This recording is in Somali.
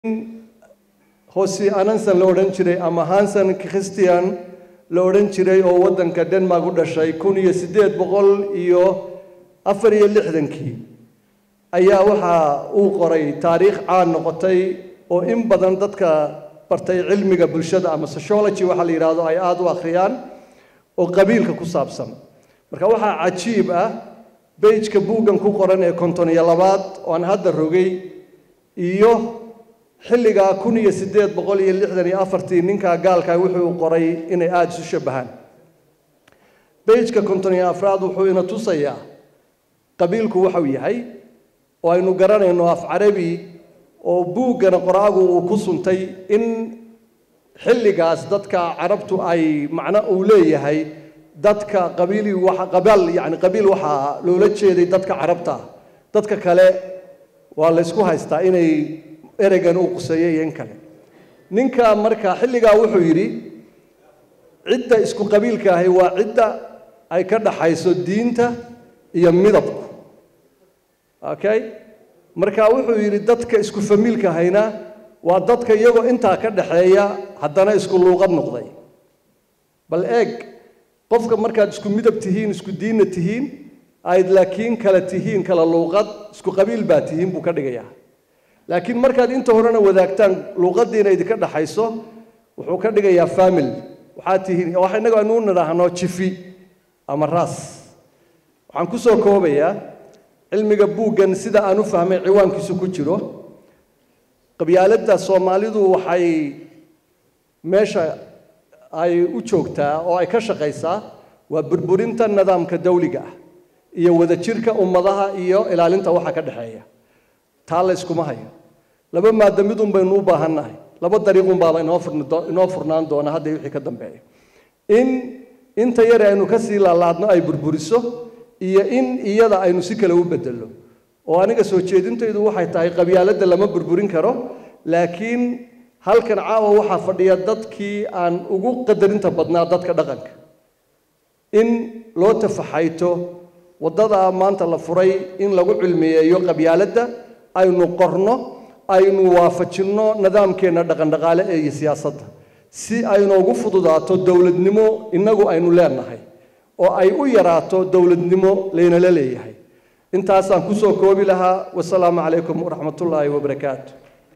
hosi anansan la odhan jiray ama hansan christian la odhan jiray oo waddanka denmark u dhashay kun iyo siddeed boqol iyo afar iyo lixdankii ayaa waxa uu qoray taariikh caan noqotay oo in badan dadka bartay cilmiga bulshada ama sociology waxaa la yidhaahdo ay aada u akhriyaan oo qabiilka ku saabsan marka waxaa cajiib ah beijka buuggan ku qoran ee konton iyo labaad oo aan hadda rogay iyo xilligaa kun iyo siddeed boqol iyo lixdan iyo afartii ninkaa gaalkaa wuxuu qoray inay aada isu shabahaan beijka konton iyo afraad wuxuu ina tusayaa qabiilku waxau yahay oo aynu garanayno af carabi oo buuggana qoraagu uu ku suntay in xilligaas dadka carabtu ay macno uu leeyahay dadka qabiili waxa qabaal yacni qabiil waxaa loola jeeday dadka carabta dadka kale waa la ysku haystaa inay ereygan uu quseeyey iyo in kale ninka marka xilligaa wuxuu yidhi cidda isku qabiilka ahi waa cidda ay ka dhaxayso diinta iyo midabku okay marka wuxuu yidhi dadka isku famiilka hayna waa dadka iyagoo intaa ka dhaxeeya haddana isku luuqad noqday bal eeg qofka markaad isku midab tihiin isku diinna tihiin ayd laakiin kala tihiin kala luuqad isku qabiil baa tihiin buu ka dhigayaa laakiin markaad inta horena wadaagtaan luuqadiina idinka dhaxayso wuxuu ka dhigayaa famil waxaad tihiin waxa innaga aynu u nidhaahno jifi ama raas waxaan ku soo koobayaa cilmiga buuggan sida aan u fahmay ciwaankiisu ku jiro qabyaaladda soomaalidu waxay meesha ay u joogtaa oo ay ka shaqaysaa waa burburinta nidaamka dawliga ah iyo wadajirka ummadaha iyo ilaalinta waxa ka dhexeeya taa la yskuma hayo laba maada midun baynu u baahannahay laba dariiqun baaba inoo furni inoo furnaan doona hadda wixii ka dambeeya in inta yare aynu ka sii laalaadno ay burburiso iyo in iyada aynu si kale u bedello oo aniga soo jeedintaydu waxay tahay qabyaaladda lama burburin karo laakiin halkan caawa waxaa fadhiya dadkii aan ugu qadarinta badnaa dadka dhaqanka in loo tafaxayto waddadaa maanta la furay in lagu cilmiyeeyo qabyaaladda aynu qorno aynu waafajinno nidaamkeenna dhaqandhaqaale ee iyo siyaasadda si aynoogu fududaato dowladnimo innagu aynu leenahay oo ay u yaraato dowladnimo laynala leeyahay intaasaan kusoo koobi lahaa wasalaamu calaykum waraxmatullaahi wabarakaatu